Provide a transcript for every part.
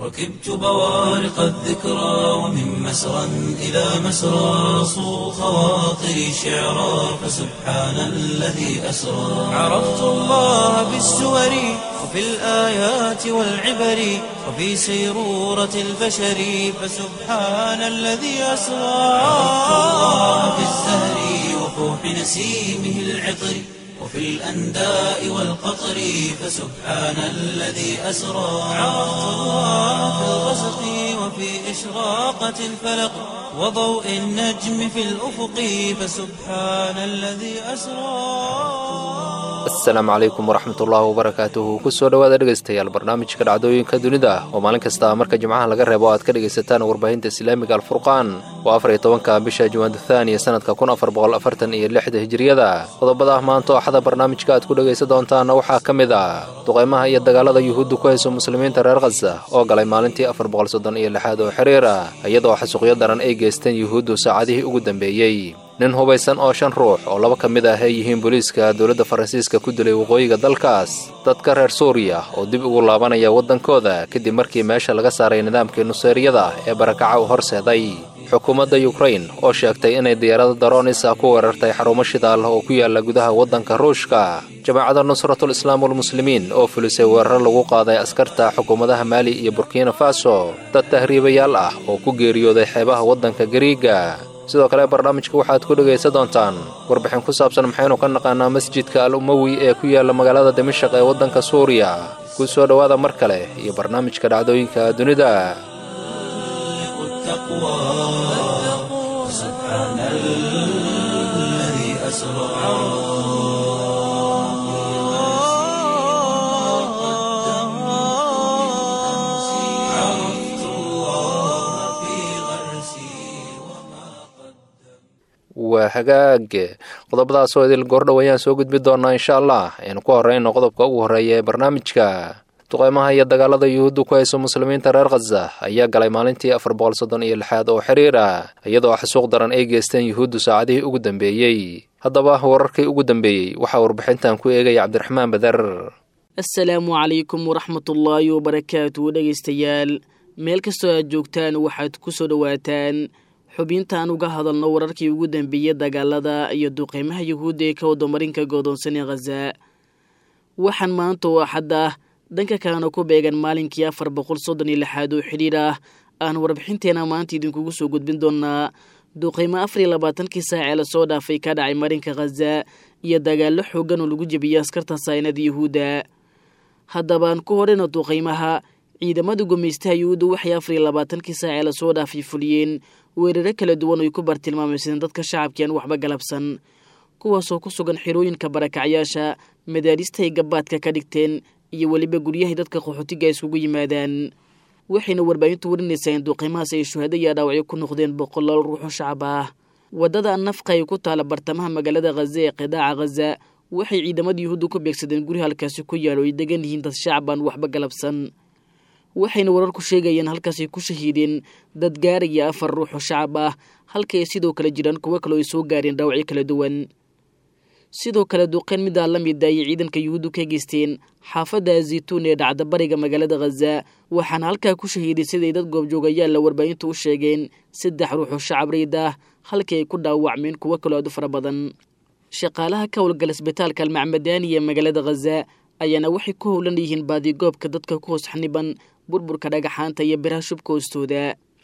ركبت بوارق الذكرى ومن مسرى إلى مسرى صو خواطري شعرا فسبحان الذي أسرى عرفت الله بالسور وفي الآيات والعبر وفي سيرورة البشر فسبحان الذي أسرى عرفت الله بالزهر وفوح نسيمه العطر وفي الأنداء والقطر فسبحان الذي أسرى عرفت الله في الغسق وفي إشراقة الفلق وضوء النجم في الأفق فسبحان الذي أسرى asalaamu calaykum waraxmat ullaahi wabarakaatuhu kusoo dhowaada dhegaystayaal barnaamijka dhacdooyinka dunida oo maalin kasta marka jimcaha laga reebo aad ka dhegaysataan warbaahinta islaamiga alfurqaan waa afar iyo tobanka bisha juwaandathaaniya sanadka kun afar boqol afartan iyo lixda hijiriyada qodobada ah maanta oo axada barnaamijka aad ku dhegaysan doontaanna waxaa ka mid ah duqaymaha iyo dagaalada yuhuudda ku hayso muslimiinta reer khasa oo galay maalintii afar boqol soddon iyo lixaad oo xiriir ah iyadoo xasuuqyo daran ay geysteen yuhuuddu saacadihii ugu dambeeyey nin hubaysan oo shan ruux oo laba ka mid ah ay yihiin booliiska dowladda faransiiska ku dilay waqooyiga dalkaas dadka reer suuriya oo dib ugu laabanaya waddankooda kadib markii meesha laga saaray nidaamkii nuseeriyada ee barakaca u horseeday xukuumadda yukrain oo sheegtay inay diyaarada daroonisa ku weerartay xarumo shidaal oo ku yaala gudaha waddanka ruushka jamaacadda nusratul islaam walmuslimiin oo fulisay weeraro lagu qaaday askarta xukuumadaha maali iyo burkina faso dad tahriibayaal ah oo ku geeriyooday xeebaha waddanka gariiga sidoo kale barnaamijka waxaad ku dhegaysan doontaan warbixin ku saabsan maxaynu ka naqaanaa masjidka al umowi ee ku yaala magaalada dimashaq ee waddanka suuriya ku soo dhowaada mar kale iyo barnaamijka dhacdooyinka dunida waa hagaag qodobadaasoo idil goordhow ayaan soo gudbi doonaa insha allah aynu ku horeyno qodobka ugu horreeya ee barnaamijka duqeymaha iyo dagaalada yuhuudda ku hayso muslimiinta reer khaza ayaa galay maalintii afar boqol soddon iyo lixaad oo xiriir ah iyadoo xasuuq daran ay geysteen yuhuuddu saacadihii ugu dambeeyey haddaba wararkii ugu dambeeyey waxaa warbixintan ku eegaya cabdiraxmaan badar assalaamu calaykum waraxmatullaahi wabarakaatu dhegaystayaal meel kastoo aad joogtaan waxaad ku soo dhowaataan xubintaan uga hadalno wararkii ugu dambeeyey dagaalada iyo duqeymaha yuhuudda ee ka wadamarinka goodoonsan ee khaza waxaan maanta oo axad ah dhanka kalena ku beegan maalinkii afar boqol soddon iyo lixaad oo xidhiir ah aan warbixinteena maanta idinkugu soo gudbin doonaa duqeymo afar iyo labaatankii saac ee lasoo dhaafay ka dhacay marinka khaza iyo dagaallo xoogan oo lagu jebiyey askarta saynada yuhuudda haddabaan ku horeyna duqeymaha ciidamada gumaystaha yuhuudda waxay afar iyo labaatankii saac ee lasoo dhaafay fuliyeen weeraro kala duwan oy ku bartilmaamaysadeen dadka shacabkiiaan waxba galabsan kuwaasoo ku sugan xirooyinka barakacyaasha madaaristay gabaadka ka dhigteen iyo weliba guryahay dadka qaxootiga iskugu yimaadaan waxayna warbaahintu warinaysaa in duqeymahaas ay shuhado iyo dhaawacyo ku noqdeen boqolaal ruuxoo shacab ah waddada nafqa ay ku taala bartamaha magaalada khaza ee qidaaca khaza waxay ciidamada yuhuudda ku beegsadeen guri halkaasi ku yaalo ay degan yihiin dad shacabaan waxba galabsan waxayna wararku sheegayeen halkaasay ku shahiideen dad gaaraya afar ruux oo shacab ah halka ay sidoo kale jiraan kuwo kaleo ay soo gaareen dhaawacyo kala duwan sidoo kale duqeyn midaa la mid ayay ciidanka yuhuuddu ka geysteen xaafadda zaytuun ee dhacda bariga magaalada khaza waxaana halkaa ku shahiiday siday dad goobjoogayaal la warbaahintu u sheegeen saddex ruux oo shacab rayd ah halkii ay ku dhaawacmeen kuwo kaloo aad u fara badan shaqaalaha ka howlgala isbitaalka almacmadaani ee magaalada khaza ayaana waxay ku howlan yihiin baadigoobka dadka ku hoos xaniban burburka dhagaxaanta iyo biraha shubka hoostooda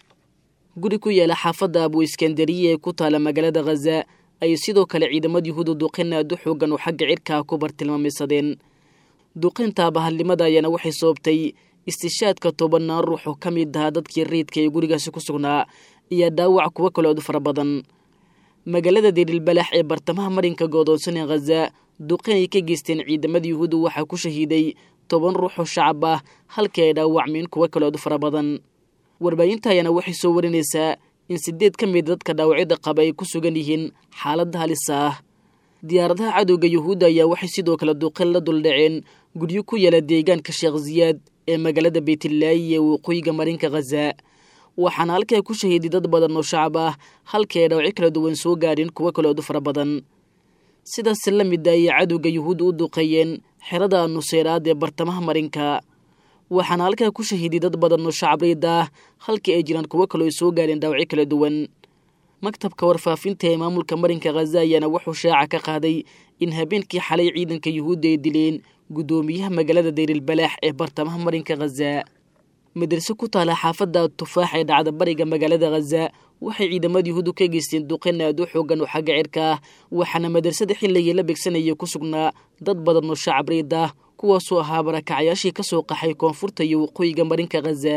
guri ku yaala xaafadda abu iskandariya ee ku taala magaalada khaza ayay sidoo kale ciidamada yuhuudda duqeyn aad u xoogan oo xagga cirkaa ku bartilmaamaysadeen duqeynta abahalnimada ayaana waxay sababtay istishaadka tobanaan ruux oo ka mid ahaa dadkii rayidka ee gurigaasi ku sugnaa iyo dhaawac kuwo kaloo aad u fara badan magaalada dirilbalax ee bartamaha marinka goodoonsan ee khaza duqeyn ay ka geysteen ciidamada yuhuudda waxaa ku shahiiday toban ruux oo shacab ah halkii ay dhaawacmeen kuwo kaloo aad u fara badan warbaahinta ayaana waxay soo warinaysaa in sideed ka mid dadka dhaawacyada qaba ay ku sugan yihiin xaaladda halisa ah diyaaradaha cadowga yuhuudda ayaa waxay sidoo kale duqeyn la duldhaceen guryo ku yaala deegaanka sheekh ziyaad ee magaalada beytlaayi ee waqooyiga marinka khaza waxaana halkaa ku shahiiday dad badan oo shacab ah halkii ay dhawacyo kala duwan soo gaadheen kuwo kaloodu fara badan sidaas la mid ayay cadowga yuhuudda u duqeeyeen xerada nuseyraad ee bartamaha marinka waxaana halkaa ku shahiiday dad badan oo shacabreyd ah halkii ay jiraan kuwo kaloo ay soo gaareen dhaawacyo kala duwan maktabka warfaafinta ee maamulka marinka khaza ayaana wuxuu shaaca ka qaaday in habeenkii xalay ciidanka yuhuudda ay dileen guddoomiyaha magaalada dayrilbalaax ee bartamaha marinka khaza madraso ku taala xaafadda tufaax ee dhacda bariga magaalada khaza waxay ciidamada yuhuuddu ka geysteen duqeyn aad u xoogan oo xagga cirka ah waxaana madrasada xilligii la begsanayay ku sugnaa dad badan oo shacabreyd ah kuwaasoo ahaa barakacayaashii ka soo qaxay koonfurta iyo waqooyiga marinka khaza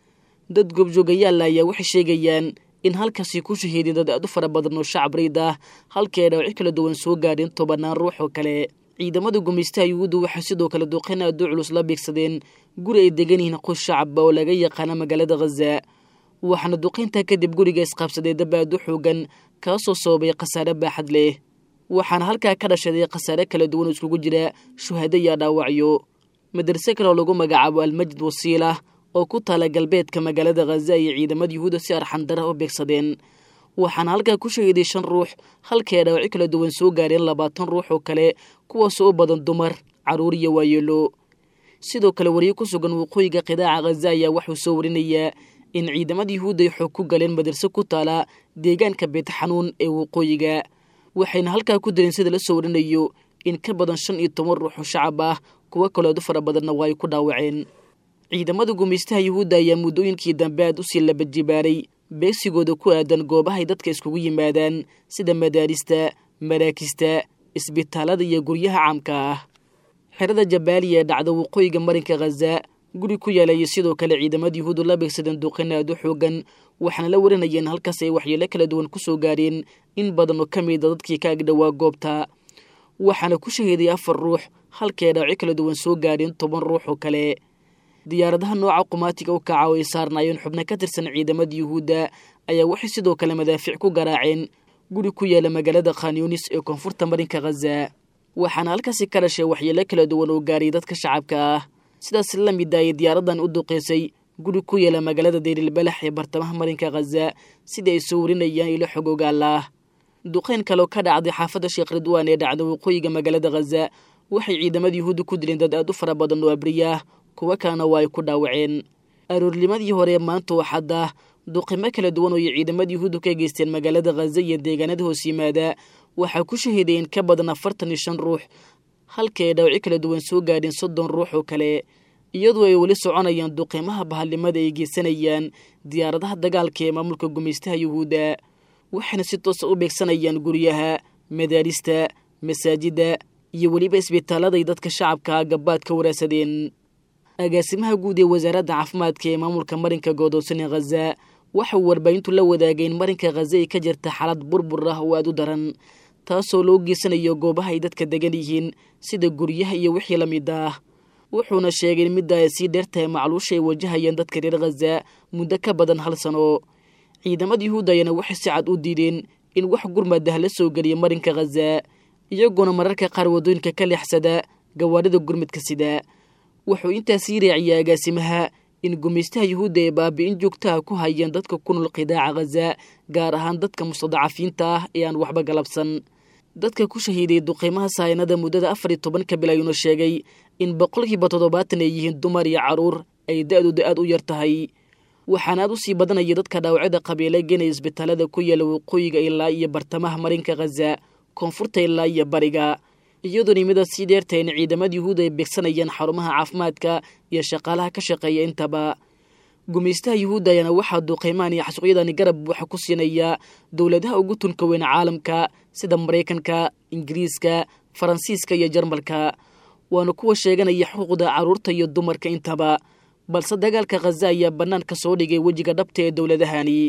dad goobjoogayaal ayaa waxay sheegayaan in halkaasi ku shahiiday dad aad u fara badan oo shacabreyd ah halkii ay dhaawacyo kala duwan soo gaadheen tobanaan ruux oo kale ciidamada gumaystaha yuhuudda waxay sidoo kale duqeyn aad u culus la beegsadeen guri ay degan yihiin qoys shacabba oo laga yaqaana magaalada khaza waxaana duqeyntaa kadib guriga isqaabsaday dab aad u xoogan kaasoo sababay khasaare baaxad leh waxaana halkaa ka dhashaday khasaare kala duwan oo iskugu jira shuhado iyo dhaawacyo madarse kale oo lagu magacaabo almajid wasiila oo ku taala galbeedka magaalada khaza iyo ciidamada yuhuudda si arxandara u beegsadeen waxaana halkaa ku shahiiday shan ruux halkii ay dhaawacyo kala duwan soo gaareen labaatan ruux oo kale kuwaasoo u badan dumar carruur iyo waayeelo sidoo kale wariye ku sugan waqooyiga qidaaca khaza ayaa waxuu soo warinayaa in ciidamada yuhuudda ay xoog ku galeen madarse ku taala deegaanka beetxanuun ee waqooyiga waxayna halkaa ku dileen sida la soo warinayo in ka badan shan iyo toban ruux oo shacab ah kuwo kaleedu fara badanna waa ay ku dhaawaceen ciidamada gumaystaha yuhuudda ayaa muddooyinkii dambe aad usii labajibaaray beegsigooda ku aadan goobahay dadka iskugu yimaadaan sida madaarista maraakista isbitaalada iyo guryaha caamka ah xerada jabaaliya ee dhacda waqooyiga marinka khaza guri ku yaalaya sidoo kale ciidamada yuhuuddu la beegsadeen duqeyn aad u xoogan waxaana la warinaya in halkaas ay waxyeelo kala duwan ku soo gaareen in badan oo ka mida dadkii ka agdhowaa goobta waxaana ku shahiiday afar ruux halkii ay dhaawacyo kala duwan soo gaareen toban ruux oo kale diyaaradaha nooca qumaatiga u kaca oo ay saarnaayeen xubno ka tirsan ciidamada yuhuudda ayaa waxay sidoo kale madaafiic ku garaaceen guri ku yaala magaalada khanyunis ee koonfurta marinka khaza waxaana halkaasi ka dhashay waxyeelo kala duwan oo gaaray dadka shacabka ah sidaas la mid ayay diyaaradan u duqeysay guri ku yaala magaalada dayrilbalax ee bartamaha marinka khaza sidai ay soo warinayaan ilo xogogaalah duqeyn kaleo ka dhacday xaafadda sheekh ridwaan ee dhacda waqooyiga magaalada khaza waxay ciidamada yuhuudda ku dileen dad aad u fara badan oo abriyaah kuwo kalena waa ay ku dhaawaceen aroornimadii hore maanta waxadda duqimo kala duwan oo ay ciidamada yuhuuddu ka geysteen magaalada khaza iyo deegaanada hoos yimaada waxaa ku shahiiday in ka badan afartan iyo shan ruux halkii ay dhaawacyo kala duwan soo gaadheen soddon ruux oo kale iyadoo ay weli soconayaan duqiimaha bahalnimada ay geysanayaan diyaaradaha dagaalka ee maamulka gumaystaha yuhuudda waxayna si toosa u beegsanayaan guryaha madaarista masaajidda iyo weliba isbitaaladay dadka shacabka gabaad ka waraadsadeen agaasimaha guud ee wasaaradda caafimaadka ee maamulka marinka godoonsan ee khaza waxa uu warbaahintu la wadaagay in marinka khaza ay ka jirta xaalad burbur ah oo aad u daran taasoo loo geysanayo goobaha ay dadka degan yihiin sida guryaha iyo wixii la mid ah wuxuuna sheegay in midda ay sii dheertahay macluusha ay wajahayaan dadka reer khaza muddo ka badan hal sano ciidamada yuhuudda ayaana waxay si cad u diideen in wax gurmadah la soo geliya marinka khaza iyagoona mararka qaar waddooyinka ka leexsada gawaarida gurmidka sida wuxuu intaasii raaciyay agaasimaha in gumaystaha yuhuudda ay baabi'in joogtaha ku hayeen dadka ku nool qidaaca khaza gaar ahaan dadka mustadacafiinta ah ee aan waxba galabsan dadka ku shahiiday duqiimaha saayanada muddada afar iyo tobanka bil ayuuna sheegay in boqolkiiba toddobaatan ay yihiin dumar iyo carruur ay da-dooda aad u yar tahay waxaana aad u sii badanaya dadka dhaawacyada qabiile geenaya isbitaalada ku yaala waqooyiga ilaa iyo bartamaha marinka khaza koonfurta ilaa iyo bariga iyadoo nimada sii dheertahay in ciidamada yuhuud ay beegsanayaan xarumaha caafimaadka iyo shaqaalaha ka shaqeeya intaba gumaystaha yuhuudda ayaana waxaa duuqeymaan iyo xasuuqyadani garab waxa ku siinaya dowladaha ugu tunka weyn caalamka sida maraykanka ingiriiska faransiiska iyo jarmalka waana kuwa sheeganaya xuquuqda carruurta iyo dumarka intaba balse dagaalka khaza ayaa bannaanka soo dhigay wejiga dhabta ee dowladahani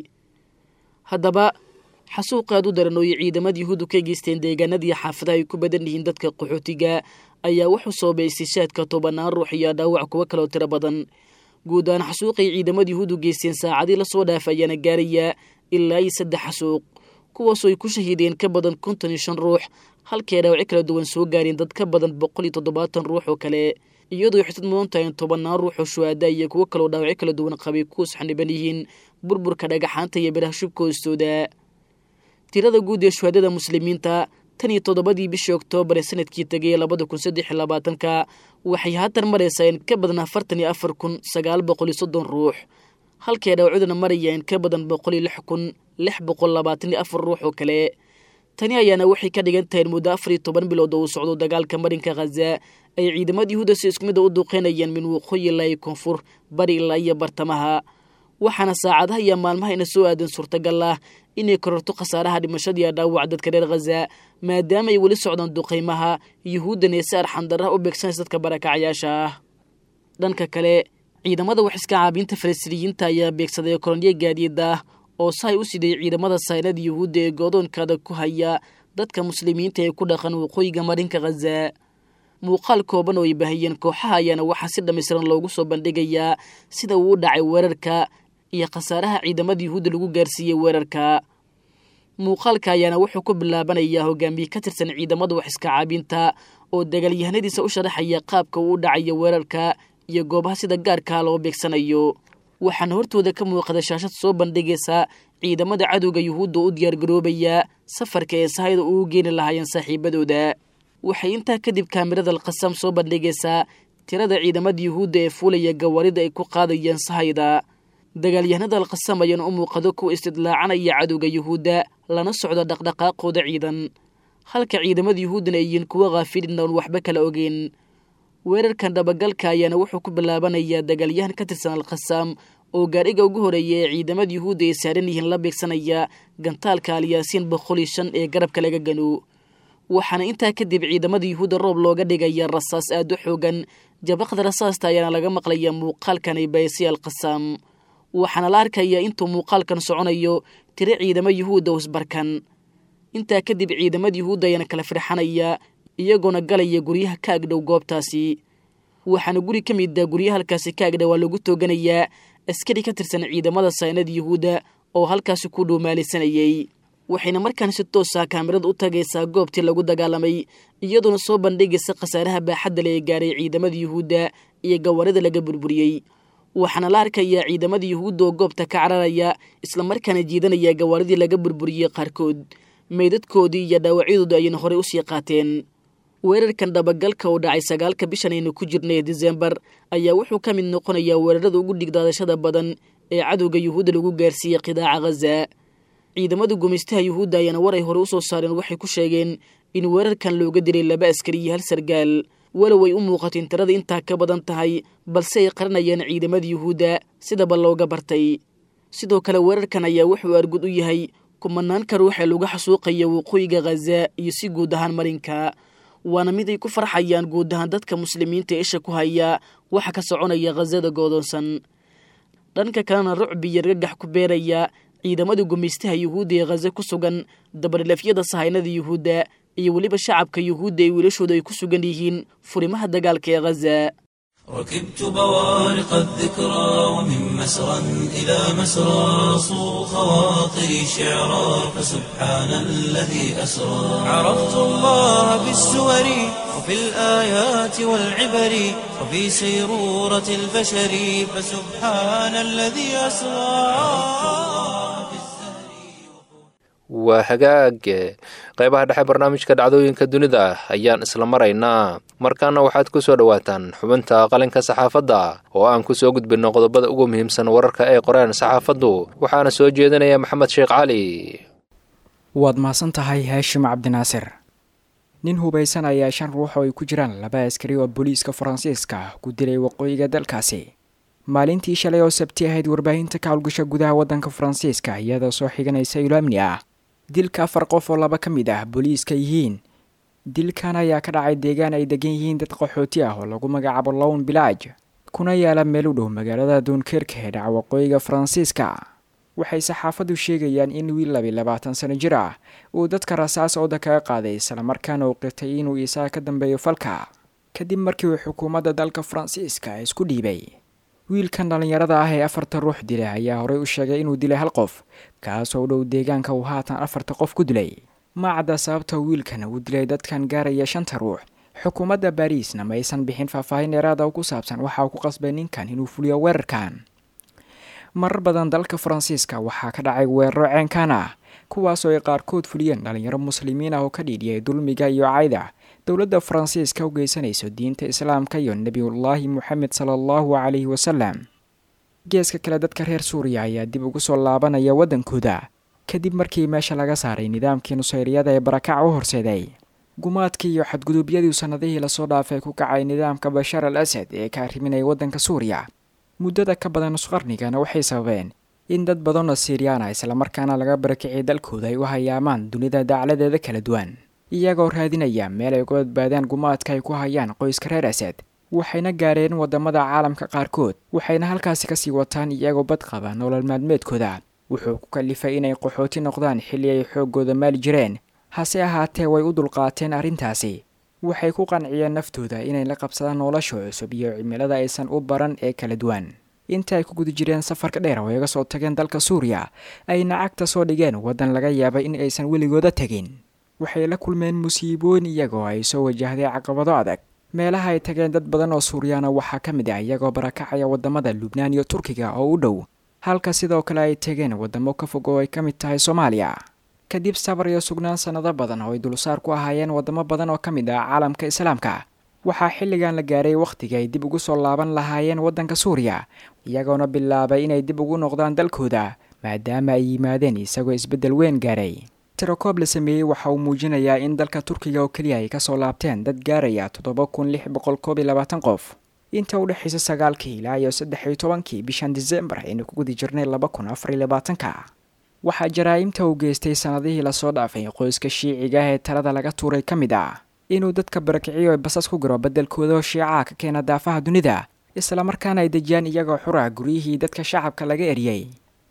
haddaba xasuuq aad u daran oo ay ciidamada yuhuuddu ka geysteen deegaanadii xaafadaha ay ku badan yihiin dadka qaxootiga ayaa wuxuu soobay istishaadka tobanaan ruux iyo dhaawac kuwo kaloo tiro badan guud ahaan xasuuqay ciidamada yuhuuddu geysteen saacadii lasoo dhaafa ayaana gaaraya ilaa iyo saddex xasuuq kuwaasoo ay ku shahiideen ka badan konton iyo shan ruux halkii ay dhaawacyo kala duwan soo gaareen dad ka badan boqol iyo toddobaatan ruux oo kale iyadoo ay xusad mudan tahay in tobannaan ruux oo shuhaada iyo kuwo kaloo dhaawacyo kala duwan qabay kuwas xaniban yihiin burburka dhagaxaanta iyo biraha shubka hoostooda tirada guud ee shuhaadada muslimiinta tan iyo toddobadii bishii oktoobar ee sanadkii tegay labada kun saddex iyo labaatanka waxay haatan maraysaa in ka badan afartan iyo afar kun sagaal boqol iyo soddon ruux halkay dhaawacuduna maraya in ka badan boqol iyo lix kun lix boqol labaatan iyo afar ruux oo kale tani ayaana waxay ka dhigan tahay in muddo afar iyo toban bilood oo uu socdo dagaalka marinka khaza ay ciidamada yuhuudda si isku mida u duuqeynayaan min waqooyi ilaa iyo koonfur bari ilaa iyo bartamaha waxaana saacadaha iyo maalmaha ina soo aadan suurtagal ah inay kororto khasaaraha dhimashada iyo dhaawac dadka reer khaza maadaama ay weli socdaan duqaymaha yuhuuddan ee si arxandarraha u beegsanaysa dadka barakacayaasha ah dhanka kale ciidamada wax iska caabiinta falastiiniyiinta ayaa beegsaday kolonyo gaadiid ah oo sahay u siday ciidamada saynada yuhuudda ee goodoonkaada ku haya dadka muslimiinta ee ku dhaqan waqooyiga marinka khaza muuqaal kooban oo ay baahiyeen kooxaha ayaana waxaa si dhammaystiran loogu soo bandhigayaa sida uu u dhacay weerarka iyo khasaaraha ciidamada yuhuudda lagu gaarsiiyey weerarka muuqaalka ayaana wuxuu ku bilaabanayaa hogaamiye ka tirsan ciidamada wax iska caabinta oo dagaalyahanadiisa u sharaxaya qaabka uu u dhacayo weerarka iyo goobaha sida gaarkaa loo beegsanayo waxaana hortooda ka muuqada shaashad soo bandhigaysa ciidamada cadowga yuhuudda u diyaargaroobaya safarka ee sahayda uu geeni lahaayeen saaxiibadooda waxay intaa kadib kaamirada alqasam soo bandhigaysaa tirada ciidamada yuhuudda ee fuulaya gawaarida ay ku qaadayeen sahayda dagaalyahanada alqasam ayaana u muuqado kuwa istidlaacanaya cadowga yuhuudda lana socda dhaqdhaqaaqooda ciidan halka ciidamada yuhuuddana ay yihiin kuwo khaafilin oon waxba kala ogeyn weerarkan dhabagalka ayaana wuxuu ku bilaabanayaa dagaalyahan ka tirsan alkhasaam oo gaadhiga ugu horeeya ee ciidamada yuhuudda ay saaran yihiin la beegsanaya gantaalka alyaasiin boqol iyo shan ee garabka laga gano waxaana intaa kadib ciidamada yuhuudda roob looga dhigaya rasaas aad u xoogan jabaqda rasaasta ayaana laga maqlaya muuqaalkan ay baysay alkhasaam waxaana la arkayaa intuu muuqaalkan soconayo tiro ciidamo yuhuudda usbarkan intaa kadib ciidamada yuhuudda ayaana kala firxanaya iyagoona galaya guryaha ka agdhow goobtaasi waxaana guri ka mid a guryaha halkaasi ka agdhow waa lagu tooganayaa askari ka tirsan ciidamada saynada yuhuudda oo halkaasi ku dhuumaalisanayay waxayna markaan si toosa kaamirada u tagaysaa goobtii lagu dagaalamay iyadoona soo bandhigaysa khasaaraha baaxadda le ee gaaray ciidamada yuhuudda iyo gawaarida laga burburiyey waxaana la arkayaa ciidamada yuhuudda oo goobta ka cararaya islamarkaana jiidanaya gawaaridii laga burburiyey qaarkood meydadkoodii iyo dhaawacyadooda ayayna horey usii qaateen weerarkan dhabagalka oo dhacay sagaalka bishan aynu ku jirnay disembar ayaa wuxuu ka mid noqonayaa weerarada ugu dhigdaadashada badan ee cadowga yuhuudda lagu gaarsiiyey qidaaca khaza ciidamada gumaystaha yuhuudda ayaana war ay hore usoo saareen waxay ku sheegeen in weerarkan looga dilay laba askari iyo hal sargaal walow ay u muuqato in tirada intaa ka badan tahay balse ay qaranayaan ciidamada yuhuudda sidaba looga bartay sidoo kale weerarkan ayaa wuxuu argud u yahay kumanaanka ruuxee lagu xasuuqaya waqooyiga khaza iyo si guud ahaan marinka waana mid ay ku farxayaan guud ahaan dadka muslimiinta ee isha ku haya waxa ka soconaya khazada goodoonsan dhanka kalena rucbi iyo argagax ku beeraya ciidamada gumaystaha yuhuudda ee khaza ku sugan dabadhilafyada sahaynada yuhuudda iyo weliba shacabka yuhuudda ee wiilashooda ay ku sugan yihiin furimaha dagaalka ee khaza ركبت بوارق الذكرى ومن مسرى إلى مسرى صو خواطري شعرا فسبحان الذي أسرى عرفت الله بالسور وفي الآيات والعبر وفي سيرورة البشر فسبحان الذي أسرى waa hagaag qaybaha dhexe barnaamijka dhacdooyinka dunida ayaan isla maraynaa markaana waxaad ku soo dhowaataan xubinta qalinka saxaafadda oo aan ku soo gudbinno qodobada ugu muhiimsan wararka ay qoreen saxaafaddu waxaana soo jeedinaya maxamed sheekh cali waad mahadsan tahay haashim cabdinaasir nin hubaysan ayaa shan ruux oo ay ku jiraan laba askari oo booliiska faransiiska ku dilay waqooyiga dalkaasi maalintii shalay oo sabti ahayd warbaahinta ka howlgasha gudaha waddanka faransiiska iyadoo soo xiganaysa ilo amni ah dilka afar qof oo laba ka mid ah booliiska yihiin dilkan ayaa ka dhacay deegaan ay degan yihiin dad qaxooti ah oo lagu magacaabo lown bilaaj kuna yaala meel u dhow magaalada duunkerka ee dhaca waqooyiga faransiiska waxay saxaafaddu sheegayaan in wiil labi labaatan sano jir ah uu dadka rasaas ooda kaga qaaday islamarkaana uu qirtay inuu isaga ka dambeeyo falka kadib markii uu xukuumadda dalka faransiiska isku dhiibay wiilkan dhallinyarada ah ee afarta ruux dilay ayaa horey u sheegay inuu dilay hal qof kaasoo u dhow deegaanka uu haatan afarta qof ku dilay ma cadda sababta wiilkan uu dilay dadkan gaaraya shanta ruux xukuumadda baariisna ma aysan bixin faahfaahin dheeraada oo ku saabsan waxa uu ku qasbay ninkan inuu fuliyo weerarkan marar badan dalka faransiiska waxaa ka dhacay weeraro ceenkan ah kuwaasoo ay qaarkood fuliyeen dhalinyaro muslimiin ah oo ka dhiidhiyay dulmiga iyo cayda dowladda faransiiska u geysanayso diinta islaamka iyo nebiyullaahi moxamed sala allahu calayhi wasalam geeska kale dadka reer suuriya ayaa dib ugu soo laabanaya waddankooda kadib markii meesha laga saaray nidaamkii nusayriyada ee barakac u horseeday gumaadkii iyo xadgudubyadii sannadihii lasoo dhaafay ku kacay nidaamka bashaar al asad ee ka arriminaya waddanka suuriya muddada ka badan nusqarnigana waxay sababeen in dad badanoo siiriyaan islamarkaana laga barakiciyay dalkooda ay u hayaamaan dunida dacladeeda kala duwan iyagoo raadinaya meel ay uga badbaadaan gumaadka ay ku hayaan qoyska reer asad waxayna gaareen waddamada caalamka qaarkood waxayna halkaasi kasii wataan iyagoo bad qaba nolol maalmeedkooda wuxuu ku kalifay inay qaxooti noqdaan xilli ay xooggooda maali jireen hase ahaatee way u dulqaateen arrintaasi waxay ku qanciyeen naftooda inay la qabsadaan nolosha cusub iyo cimilada aysan u baran ee kala duwan inta ay ku guda jireen safarka dheer oo iga soo tageen dalka suuriya ayna cagta soo dhigeen waddan laga yaabay in aysan weligooda tegin waxay la kulmeen musiibooyin iyagoo ay soo wajahday caqabado adag meelaha ay tageen dad badan oo suuriyaana waxaa ka mid ah iyagoo barakacaya waddamada lubnaan iyo turkiga oo u dhow halka sidoo kale ay tegeen waddamo ka fog oo ay ka mid tahay soomaaliya kadib sabar iyo sugnaan sannado badan oo ay dulsaar ku ahaayeen waddamo badan oo ka mid ah caalamka islaamka waxaa xilligan la gaaray wakhtiga ay dib ugu soo laaban lahaayeen waddanka suuriya iyagoona bilaabay inay dib ugu noqdaan dalkooda maadaama ay yimaadeen isagoo isbeddel weyn gaaray tirakoob la sameeyey waxa uu muujinayaa in dalka turkiga oo keliya ay kasoo laabteen dad gaaraya toddoba kun lix boqol koob iyo labaatan qof inta u dhexaysa sagaalkii ilaa iyo saddex iyo tobankii bishan disembar aynu ku guda jirnay laba kun afar iyo labaatanka waxaa jaraa'imta uu geystay sannadihii lasoo dhaafay qoyska shiiciga ee talada laga tuuray ka mid ah inuu dadka barakiciyo basas ku garo beddelkooda shiicaha ka keena daafaha dunida islamarkaana ay dejiyaan iyagoo xura guryihii dadka shacabka laga eriyey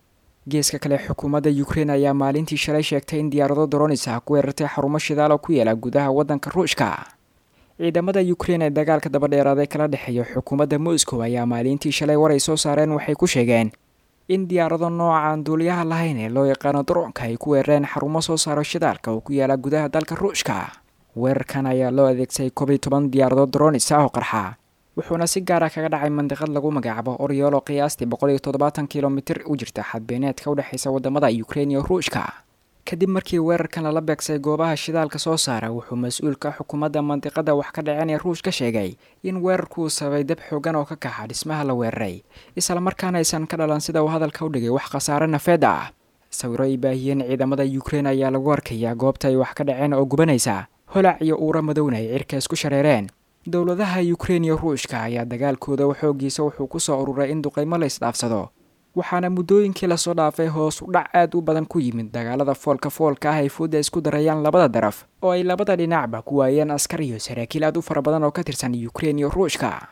geeska kale xukuumadda ukrein ayaa maalintii shalay sheegtay in diyaarado doronis ah ku weerartay xarumo shidaal oo ku yaala gudaha waddanka ruushka ciidamada ukrein ee dagaalka dabadheeraaday kala dhexeeya xukuumadda moscow ayaa maalintii shalay war ay soo saareen waxay ku sheegeen in diyaarado nooca aan duuliyaha lahayn ee loo yaqaano daroonka ay ku weerareen xarumo soo saaro shidaalka oo ku yaala gudaha dalka ruushka weerarkan ayaa loo adeegsaday koob iyo toban diyaaradood doronis ah oo qarxa wuxuuna si gaara kaga dhacay mandiqad lagu magacaabo oryool oo qiyaastii boqol iyo toddobaatan kilomitir u jirta xadbeeneedka u dhexaysa waddamada ukrein iyo ruushka kadib markii weerarkan lala beegsay goobaha shidaalka soo saara wuxuu mas-uulka xukuumadda mandiqada wax ka dhaceen ee ruush ka sheegay in weerarku uu sababay dab xoogan oo ka kaxa dhismaha la weeraray islamarkaana aysan ka dhalan sida uu hadalka u dhigay wax khasaare nafeed ah sawiro ay baahiyeen ciidamada ukrein ayaa lagu arkayaa goobta ay wax ka dhaceen oo gubanaysa holac iyo uura madowna ay cirka isku shareereen dowladaha ukrein iyo ruushka ayaa dagaalkooda xoogiisa wuxuu ku soo ururay in duqaymo la isdhaafsado waxaana muddooyinkii lasoo dhaafay hoos u dhac aad u badan ku yimid dagaalada foolka foolka ah ay fooda isku darayaan labada daraf oo ay labada dhinacba ku waayeen askar iyo saraakiil aad u fara badan oo ka tirsan ukrein iyo ruushka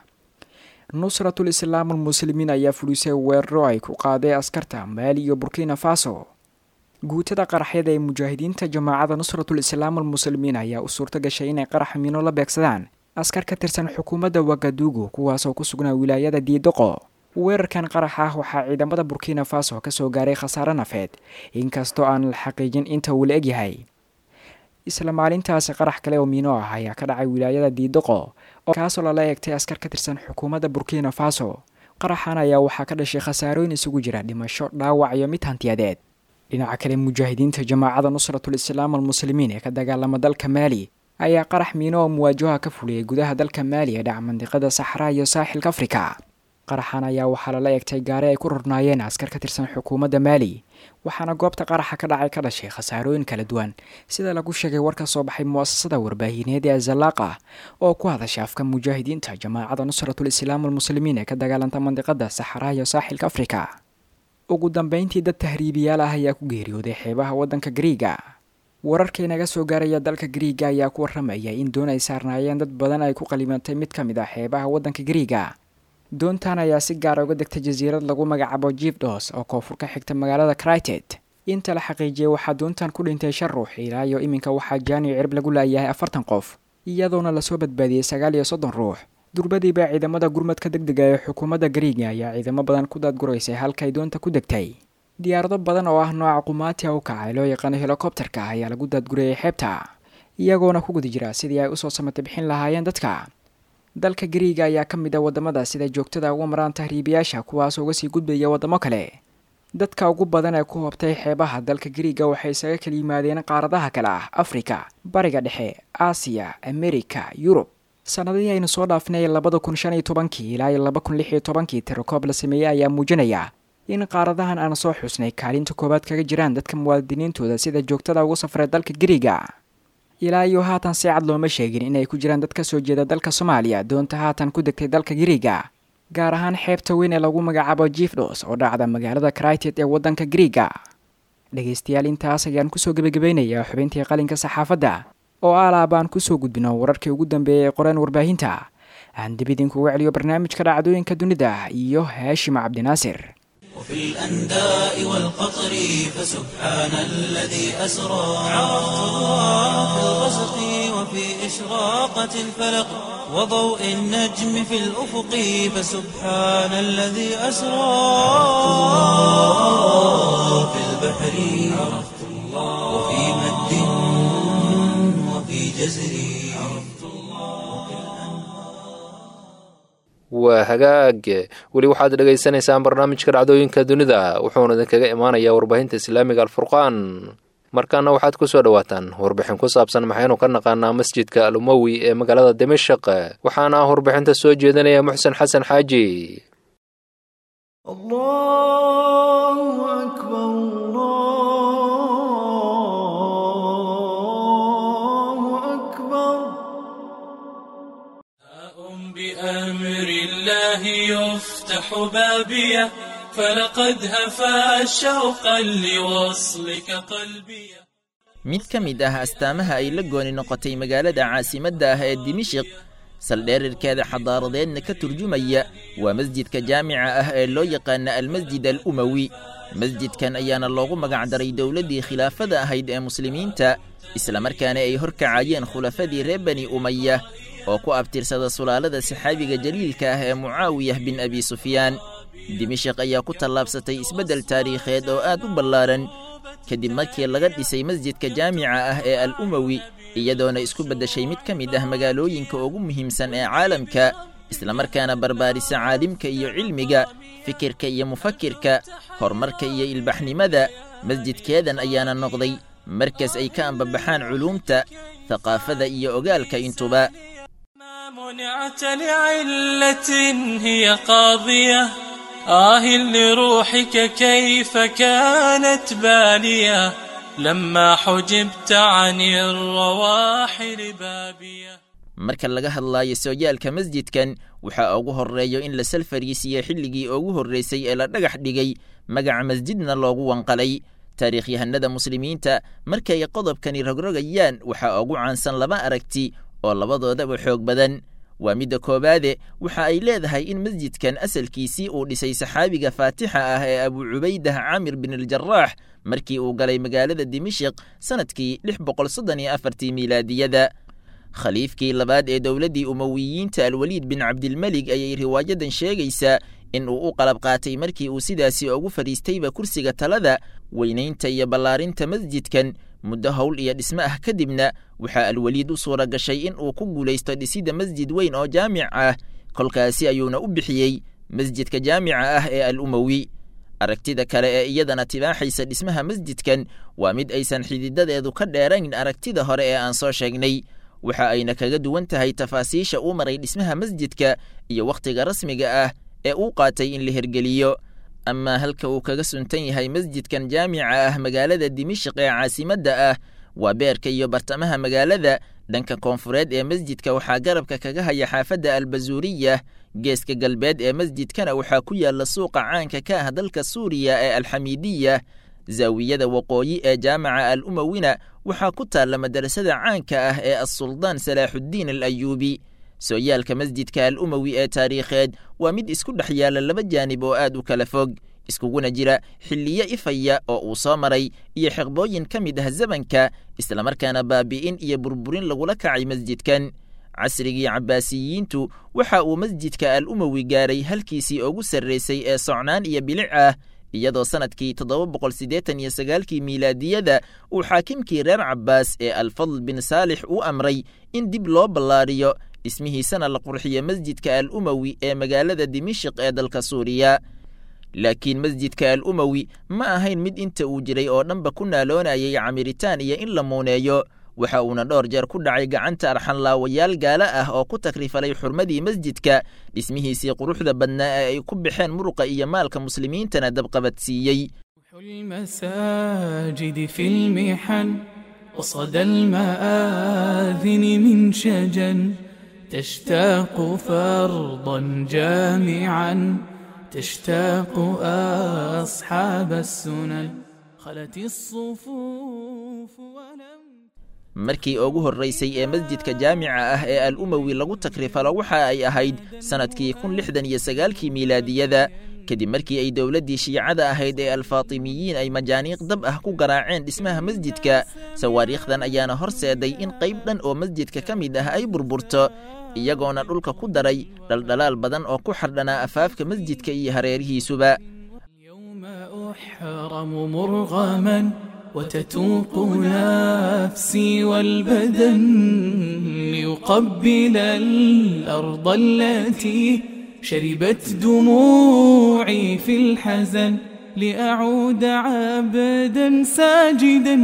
nusratul islaam almuslimiin ayaa fulisay weeraro ay ku qaaday askarta maali iyo burkina faso guutada qaraxyada ee mujaahidiinta jamaacada nusratul islaam almuslimiin ayaa u suurto gashay inay qarax mino la beegsadaan askar ka tirsan xukuumadda wagadugu kuwaasoo ku sugnaa wilaayada diidoqo weerarkan qarax ah waxaa ciidamada burkina faso ka soo gaaray khasaare nafeed inkastoo aan la xaqiijin inta uu la egyahay isla maalintaasi qarax kale oo miino ah ayaa ka dhacay wilaayada diidoqo kaasoo lala eegtay askar ka tirsan xukuumadda burkina faso qaraxan ayaa waxaa ka dhashay khasaarooyin isugu jira dhimasho dhaawac iyo mid hantiyadeed dhinaca kale mujaahidiinta jamaacada nusratul islaam almuslimiin ee ka dagaalama dalka maali ayaa qarax miino oo muwaajaha ka fuliyay gudaha dalka maali ee dhaca mandiqada saxraa iyo saaxilka afrika qaraxan ayaa waxaa lala eegtay gaari ay ku rornaayeen askar ka tirsan xukuumadda maali waxaana goobta qaraxa ka dhacay ka dhashay khasaarooyin kala duwan sida lagu sheegay war ka soo baxay mu'asasada warbaahineed ee azalaaqa oo ku hadasha afka mujaahidiinta jamaacada nusratul islaam almuslimiin ee ka dagaalanta mandiqada saxraa iyo saaxilka afrika ugu dambeyntii dad tahriibiyaal ah ayaa ku geeriyooday xeebaha waddanka gariiga wararkii naga soo gaaraya dalka gariiga ayaa ku warramaya in doon ay saarnaayeen dad badan ay ku qalimatay mid ka mid ah xeebaha waddanka gariiga doontan ayaa si gaara uga degtay jasiirad lagu magacaabo jifdos oo koonfur ka xigta magaalada crited inta la xaqiijiyay waxaa doontan ku dhintay shan ruux ilaa iyo iminka waxaa jaaniyo cirib lagu laayahay afartan qof iyadoona lasoo badbaadiyey sagaal iyo soddon ruux durbadiiba ciidamada gurmadka deg dega ee xukuumadda gariiga ayaa ciidamo badan ku daadguraysay halkay doonta ku degtay diyaarado badan oo ah nooca qumaatiha u kaca ee loo yaqaano helikobterka ah ayaa lagu daadgurayay xeebta iyagoona ku guda jira sidii ay usoo samata bixin lahaayeen dadka dalka gariiga ayaa ka mid a waddamada sida joogtada uga maraan tahriibiyaasha kuwaasoo uga sii gudbaya waddamo kale dadka ugu badan ee ku hobtay xeebaha dalka gariiga waxay isaga kala yimaadeen qaaradaha kale ah afrika bariga dhexe aasiya amerika yurub sanadihii aynu soo dhaafnay labada kun shan iyo tobankii ilaa iyo laba kun lix iyo tobankii tirakoob la sameeyey ayaa muujinaya in qaaradahan aan soo xusnay kaalinta koowaad kaga jiraan dadka muwaadiniintooda sida joogtada ugu safray dalka gariiga ilaa iyo haatan si cad looma sheegin inay ku jiraan dad ka soo jeeda dalka soomaaliya doonta haatan ku degtay dalka gariiga gaar ahaan xeebta weyn ee lagu magacaabo jifdos oo dhacda magaalada crited ee waddanka gariiga dhegaystayaal intaas ayaan kusoo gebagabaynayaa xubintii qalinka saxaafadda oo alaab aan kusoo gudbino wararkii ugu dambeeyay ee qoreen warbaahinta aan dib idinkugu celiyo barnaamijka dhacdooyinka dunida iyo haashim cabdinaasir وفي الأنداء والقطر فسبحان الذي أسرى عرفت الله في الغسق وفي إشراقة الفلق وضوء النجم في الأفق فسبحان الذي أسرى في البحر عرفت الله وفي مد وفي جزر عرفت waa hagaag weli waxaad dhegaysanaysaan barnaamijka dhacdooyinka dunida wuxuuna idinkaga imaanayaa warbaahinta islaamiga alfurqaan markaana waxaad ku soo dhowaataan warbixin ku saabsan maxaynu ka naqaanaa masjidka al umowi ee magaalada dimashaq waxaana ah warbixinta soo jeedinaya muxsen xasan xaaji بأمر الله يفتح بابية فلقد هفى شوقا لوصلك قلبي mid ka mid ah astaamaha ay la gooni noqotay magaalada caasimadda ah ee dimishiq saldheerirkeeda xadaaradeedna ka turjumaya waa masjidka jaamica ah ee loo yaqaana almasjid al umowi masjidkan ayaana loogu magacdaray dowladdii khilaafada ahayd ee muslimiinta islamarkaana ay horkacayeen khulafadii reer bani umaya oo ku abtirsada sulaalada saxaabiga jaliilka ah ee mucaawiyah bin abi sufyaan dimashik ayaa ku tallaabsatay isbeddel taariikheed oo aad u ballaaran kadib markii laga dhisay masjidka jaamica ah ee al umowi iyadoona isku beddeshay mid ka mid ah magaalooyinka ugu muhiimsan ee caalamka islamarkaana barbaarisa caalimka iyo cilmiga fikirka iyo mufakirka horumarka iyo ilbaxnimada masjidkeedan ayaana noqday markas ay ka ambabaxaan culuumta thaqaafada iyo ogaalka intuba ما منعت لعلة هي قاضية آه لروحك كيف كانت بالية لما حجبت عن الرواحل بابية marka laga hadlaayo sooyaalka masjidkan waxaa ugu horreeyo in la salfariisiyo xilligii ugu horraysay ee la dhagax dhigay magaca masjidna loogu wanqalay taariikhyahanada muslimiinta markay qodobkani rogrogayaan waxaa ugu caansan laba aragti oo labadoodaba xoog badan waa midda koowaade waxa ay leedahay in masjidkan asalkiisii uu dhisay saxaabiga faatixa ah ee abu cubaydah caamir bin aljaraax markii uu galay magaalada dimishiq sannadkii lix boqol soddon iyo afartii miilaadiyada khaliifkii labaad ee dowladdii umowiyiinta alweliid bin cabdilmelig ayay riwaayadan sheegaysaa in uu u qalab qaatay markii uu sidaasi ugu fadhiistayba kursiga talada weynaynta iyo ballaarinta masjidkan muddo howl iyo dhismo ah kadibna waxaa alweliid u suura gashay in uu ku guulaysto dhisidda masjid weyn oo jaamic ah kolkaasi ayuuna u bixiyey masjidka jaamica ah ee al umowi aragtida kale ee iyadana tibaaxaysa dhismaha masjidkan waa mid aysan xididadeedu ka dheerayn aragtida hore ee aan soo sheegnay waxa ayna kaga duwan tahay tafaasiisha uu maray dhismaha masjidka iyo wakhtiga rasmiga ah ee uu qaatay in la hergeliyo amaa halka uu kaga suntan yahay masjidkan jaamica ah magaalada dimishiq ee caasimadda ah waa beerka iyo bartamaha magaalada dhanka koonfureed ee masjidka waxaa garabka kaga haya xaafadda albazuuriya geeska galbeed ee masjidkana waxaa ku yaalla suuqa caanka ka ah dalka suuriya ee alxamiidiya zaawiyada waqooyi ee jaamaca al umowina waxaa ku taalla madarasada caanka ah ee assuldaan salaaxuddiin al ayuubi sooyaalka masjidka al umowi ee taariikheed waa mid isku dhex yaalla laba jaanib oo aad u kala fog iskuguna jira xilliyo ifaya oo uu soo maray iyo xiqbooyin ka mid ah zamanka islamarkaana baabi'in iyo burburin lagula kacay masjidkan casrigii cabbaasiyiintu waxa uu masjidka al umowi gaaray halkiisii ugu sarraysay ee socnaan iyo bilic ah iyadoo sannadkii toddoba boqol siddeetan iyo sagaalkii miilaadiyada uu xaakimkii reer cabbaas ee alfadl bin saalix u amray in dib loo ballaariyo dhismihiisana la qurxiyo masjidka al umowi ee magaalada dimishiq ee dalka suuriya laakiin masjidka al umowi ma ahayn mid inta uu jiray oo dhanba ku naaloonayay camiritaan iyo in la muuneeyo waxa uuna dhowr jeer ku dhacay gacanta arxanlaawayaal gaalo ah oo ku takrifalay xurmadii masjidka dhismihiisii quruxda badnaa ee ay ku baxeen muruqa iyo maalka muslimiintana dabqabadsiiyey المساجد في المحن وصدى المآذن من شجن تشتاق فرضا جامعا تشتاق أصحاب السنن خلت الصفوف ولم markii ugu horraysay ee masjidka jaamica ah ee al umowi lagu takrifalo waxa ay ahayd sannadkii kun lixdan iyo sagaalkii miilaadiyada kadib markii ay dowladdii shiicada ahayd ee alfaatimiyiin ay majaaniiq dab ah ku garaaceen dhismaha masjidka sawaariikhdan ayaana horseeday in qayb dhan oo masjidka ka mid ah ay burburto iyagoona dhulka ku daray dhaldhalaal badan oo ku xardhanaa afaafka masjidka iyo hareerihiisuba اليوم أحرم مرغما وتتوق نفسي والبدن ليقبل الأرض التي شربت دموعي في الحزن لأعود عبدا ساجدا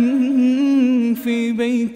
في بيت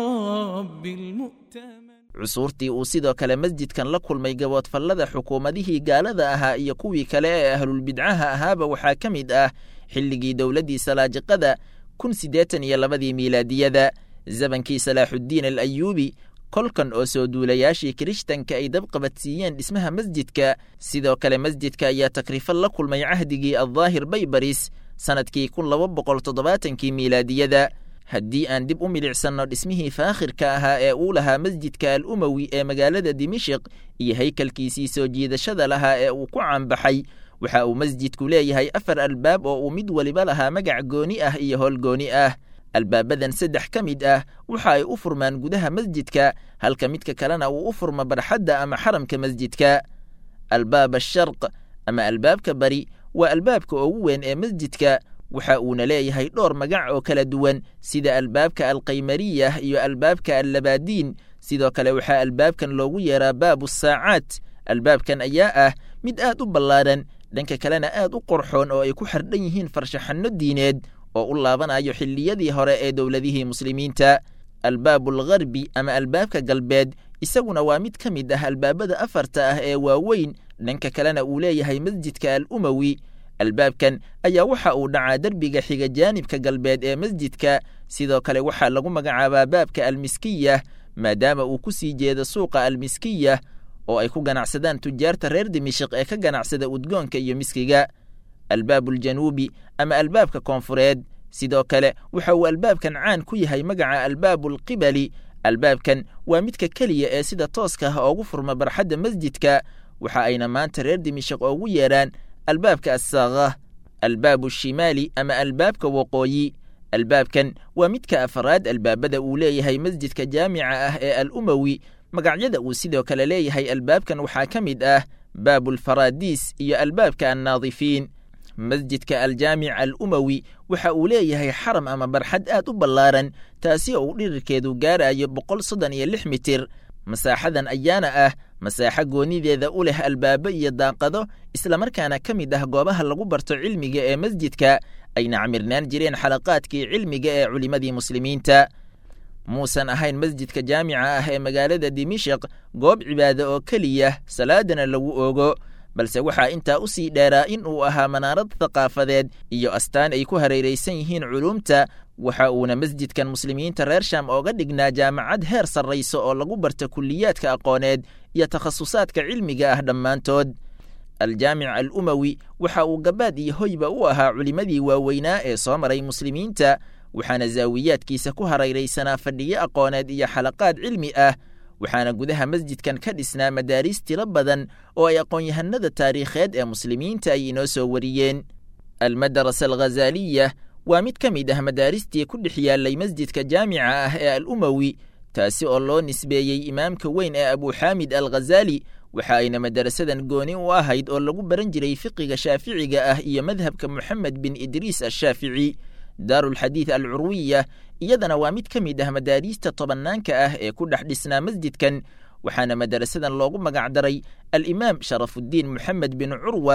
رب المؤتمن cusuurtii uu sidoo kale masjidkan la kulmay gaboodfallada xukuumadihii gaalada ahaa iyo kuwii kale ee ahlulbidcaha ahaaba waxaa ka mid ah xilligii dowladdii salaajiqada kun siddeetan iyo labadii miilaadiyada zabankii salaaxuddiin al ayuubi kolkan oo soo duulayaashii kirishtanka ay dabqabadsiiyeen dhismaha masjidka sidoo kale masjidka ayaa takrifal la kulmay cahdigii addaahir baybaris sannadkii kun laba boqol toddobaatankii miilaadiyada haddii aan dib u milicsanno dhismihii faakhirka ahaa ee uu lahaa masjidka al umowi ee magaalada dimishiq iyo haykalkiisii soo jiidashada lahaa ee uu ku caanbaxay waxa uu masjidku leeyahay afar albaab oo uu mid weliba lahaa magac gooni ah iyo howl gooni ah albaabadan saddex ka mid ah waxa ay u furmaan gudaha masjidka halka midka kalena uu u furmo barxadda ama xaramka masjidka albaab asharq ama albaabka bari waa albaabka ugu weyn ee masjidka waxa uuna leeyahay dhowr magac oo kala duwan sida albaabka alqaymariyah iyo albaabka allabaadiin sidoo kale waxaa albaabkan loogu yeeraa baabu saacaat albaabkan ayaa ah mid aad u ballaaran dhanka kalena aad u qorxoon oo ay ku xardhan yihiin farshaxanno diineed oo u laabanayo xilliyadii hore ee dowladihii muslimiinta albaabu algharbi ama albaabka galbeed isaguna waa mid ka mid ah albaabada afarta ah ee waaweyn dhanka kalena uu leeyahay masjidka al umowi albaabkan ayaa waxa uu dhacaa derbiga xiga jaanibka galbeed ee masjidka sidoo kale waxaa lagu magacaabaa baabka almiskiyah maadaama uu ku sii jeedo suuqa almiskiyah oo ay ku ganacsadaan tujaarta reer dimishiq ee ka ganacsada udgoonka iyo miskiga albaabuuljanuubi ama albaabka koonfureed sidoo kale waxa uu albaabkan caan ku yahay magaca albaabuulqibali albaabkan waa midka keliya ee sida tooska ah oogu furma barxadda masjidka waxa ayna maanta reer dimishiq oogu yeedhaan albaabka assaakah albaabu shimaali ama albaabka waqooyi albaabkan waa midka afaraad albaabada uu leeyahay masjidka jaamica ah ee al umowi magacyada uu sidoo kale leeyahay albaabkan waxaa ka mid ah baabulfaradiis iyo albaabka annaadifiin masjidka aljaamic al umowi waxa uu leeyahay xaram ama barxad aad u ballaaran taasi oo uu dhirirkeedu gaarayo boqol soddon iyo lix mitir masaaxadan ayaana ah masaaxo goonideeda u leh albaabo iyo daaqado islamarkaana ka mid ah goobaha lagu barto cilmiga ee masjidka ayna camirnaan jireen xalaqaadkii cilmiga ee culimmadii muslimiinta muusan ahayn masjidka jaamica ah ee magaalada dimishiq goob cibaado oo keliya salaadana lagu oogo balse waxaa intaa u sii dheeraa in uu ahaa manaarad thaqaafadeed iyo astaan ay ku hareeraysan yihiin culuumta waxa uuna masjidkan muslimiinta reer sham ooga dhignaa jaamacad heer sarrayso oo lagu barta kulliyaadka aqooneed iyo takhasusaadka cilmiga ah dhammaantood aljaamic al umowi waxa uu gabaad iyo hoyba u ahaa culimmadii waaweynaa ee soo maray muslimiinta waxaana zaawiyaadkiisa ku harayraysanaa fadhiyo aqooneed iyo xalaqaad cilmi ah waxaana gudaha masjidkan ka dhisnaa madaariis tiro badan oo ay aqoon-yahanada taariikheed ee muslimiinta ay inoo soo wariyeen almadarasa alghazaaliya waa mid ka mid ah madaaristii ku dhex yaallay masjidka jaamica ah ee al umowi taasi oo loo nisbeeyey imaamka weyn ee abuxaamid al ghazaali waxa ayna madarasadan gooni u ahayd oo lagu baran jiray fiqiga shaaficiga ah iyo madhabka moxamed bin idriis ashaafici daarulxadiid al curwiya iyadana waa mid ka mid ah madaariista tobannaanka ah ee ku dhex dhisnaa masjidkan waxaana madarasadan loogu magacdaray alimaam sharafuddiin moxamed bin curwa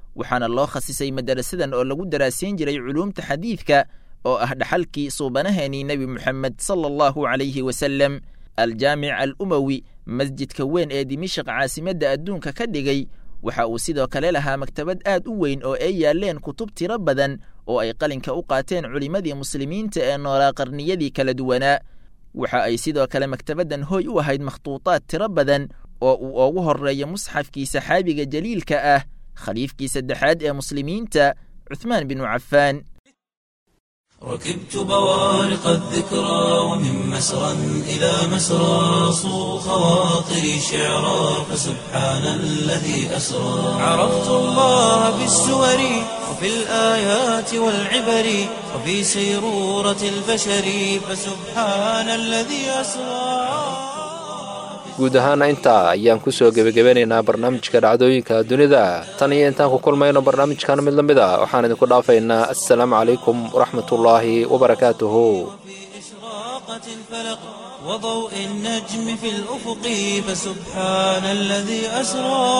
waxaana loo khasisay madarasadan oo lagu daraasayn jiray culuumta xadiidka oo ah dhaxalkii suubanaheenii nebi moxamed sala allahu calayhi wasalem aljaamic al umowi masjidka weyn ee dimishaq caasimadda adduunka ka dhigay waxa uu sidoo kale lahaa maktabad aad u weyn oo ay yaaleen kutub tiro badan oo ay qalinka u qaateen culimmadii muslimiinta ee noolaa qarniyadii kala duwanaa waxa ay sidoo kale maktabaddan hooy u ahayd makhtuutaad tiro badan oo uu ugu horreeyo musxafkii saxaabiga jaliilka ah khaliifkii saddexaad ee muslimiinta cuthmaan binu cafaan ركبت بوارق الذكرى ومن مسرى إلى مسرى صو خواطري شعرا فسبحان الذي أسرى عرفت الله بالسور وفي الآيات والعبر وفي سيرورة البشر فسبحان الذي أسرى guud ahaana intaa ayaan kusoo gebagabanaynaa barnaamijka dhacdooyinka dunida tan iyo intaan ku kulmayno barnaamijkan mid la mid a waxaan idinku dhaafaynaa assalaamu calaykum waraxmatullaahi wabarakaatuhu إشراقة الفلق وضوء النجم في الأفق فسبحان الذي أسرى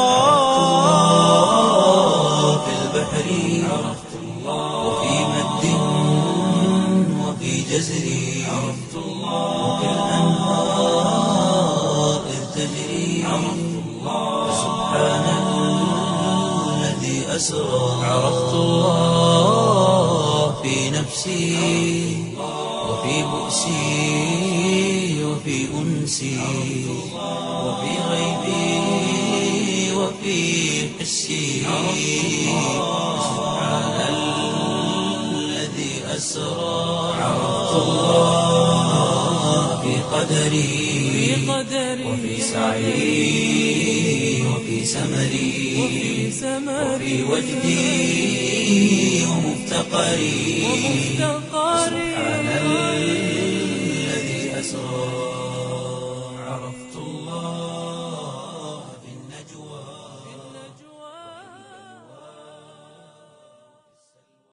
في البحر عرفت الله وفي مد وفي جزر عرفت الله وفي الأنهار إذ تجري عرفت الله فسبحان الذي أسرى عرفت الله في نفسي وفي بؤسي وفي أنسي وفي غيبي وفي حسي سبحان الذي أسرى عرفت الله في قدري وفي سعي وفي سمري وفي وجدي ومفتقري سبحان